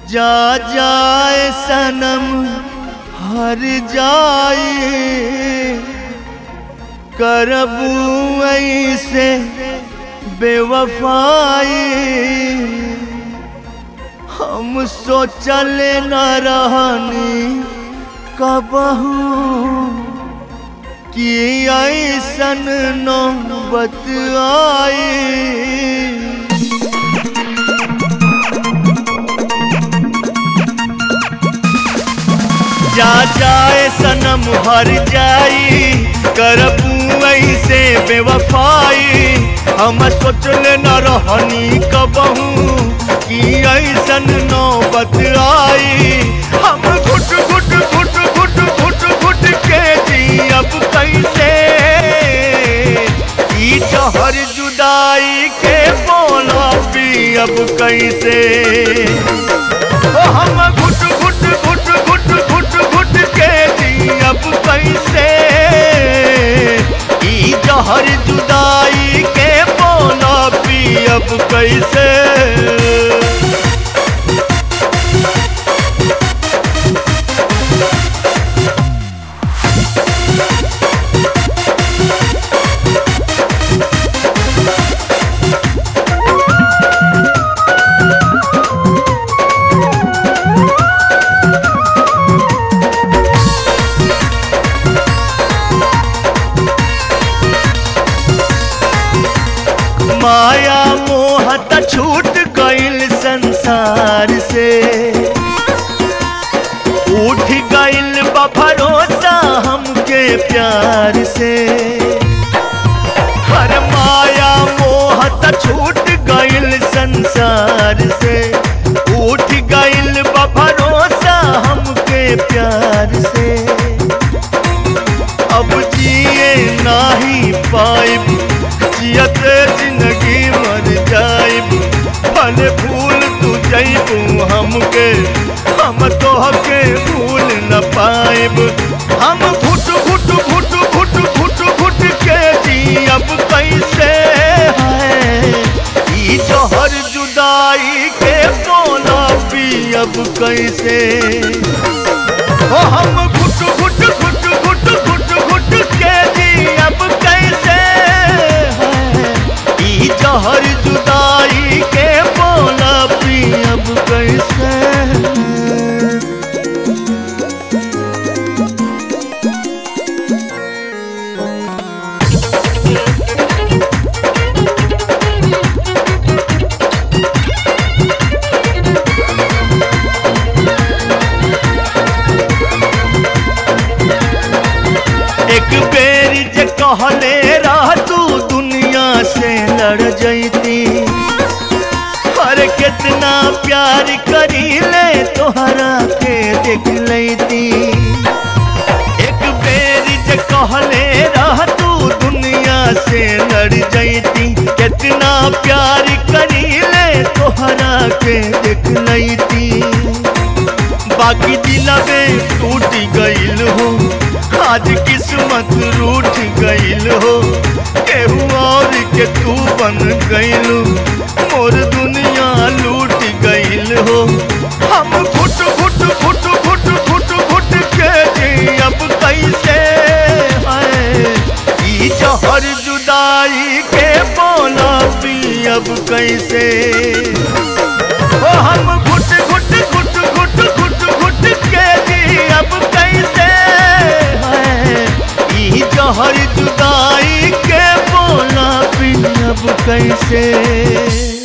जा जाए सनम हर जाए करबू ऐसे बेवफाई हम सोचल न रहनी कबहू कि ऐसन नौबत आई जा जाए सनम हर जाई करबू ऐसे बेवफाई हम सोचल न रहनी कबहू कि ऐसन नौबत आई हम घुट घुट घुट घुट घुट घुट के जी अब कैसे ई जहर जुदाई के बोला पी अब कैसे ओ हम घुट घुट घुट घुट घुट घुट के जी अब कैसे ई जहर जुदाई के बोला पी अब कैसे माया मोहत छूट गईल संसार से उठ गईल बा भरोसा हमके प्यार से हर माया मोहत छूट गईल संसार से उठ गईल बा भरोसा हमके प्यार से अब जिए नाही पाइब जियत जिंदगी मर जाइब भले भूल तू जइबू हमके हम तोहके भूल न पाइब हम घुट घुट घुट घुट घुट घुट के जी अब कैसे है ई जहर जुदाई के बोला पी अब कैसे ओ हम घुट घुट घुट घुट घुट घुट के जी अब कैसे है ई जहर जुदाई के बोला पी अब कैसे एक बेर जे कहले रह तू दुनिया से लड़ जैती हर कितना प्यार करी ले तोहरा के देख लेती एक बेर जे कहले रह तू दुनिया से लड़ जैती कितना प्यार करी ले तोहरा के देख लेती बाकी दिलवे टूट गईल हो आज किस्मत रूठ गईल हो केहू और के तू बन गईल मोर दुनिया लूट गईल हो हम घुट घुट घुट घुट घुट घुट के जी अब कैसे है ई जहर जुदाई के बोला पी अब कैसे ओ हम घुट घुट घुट घुट घुट घुट के जी अब कैसे है ई जहर जुदाई के बोला पी अब कैसे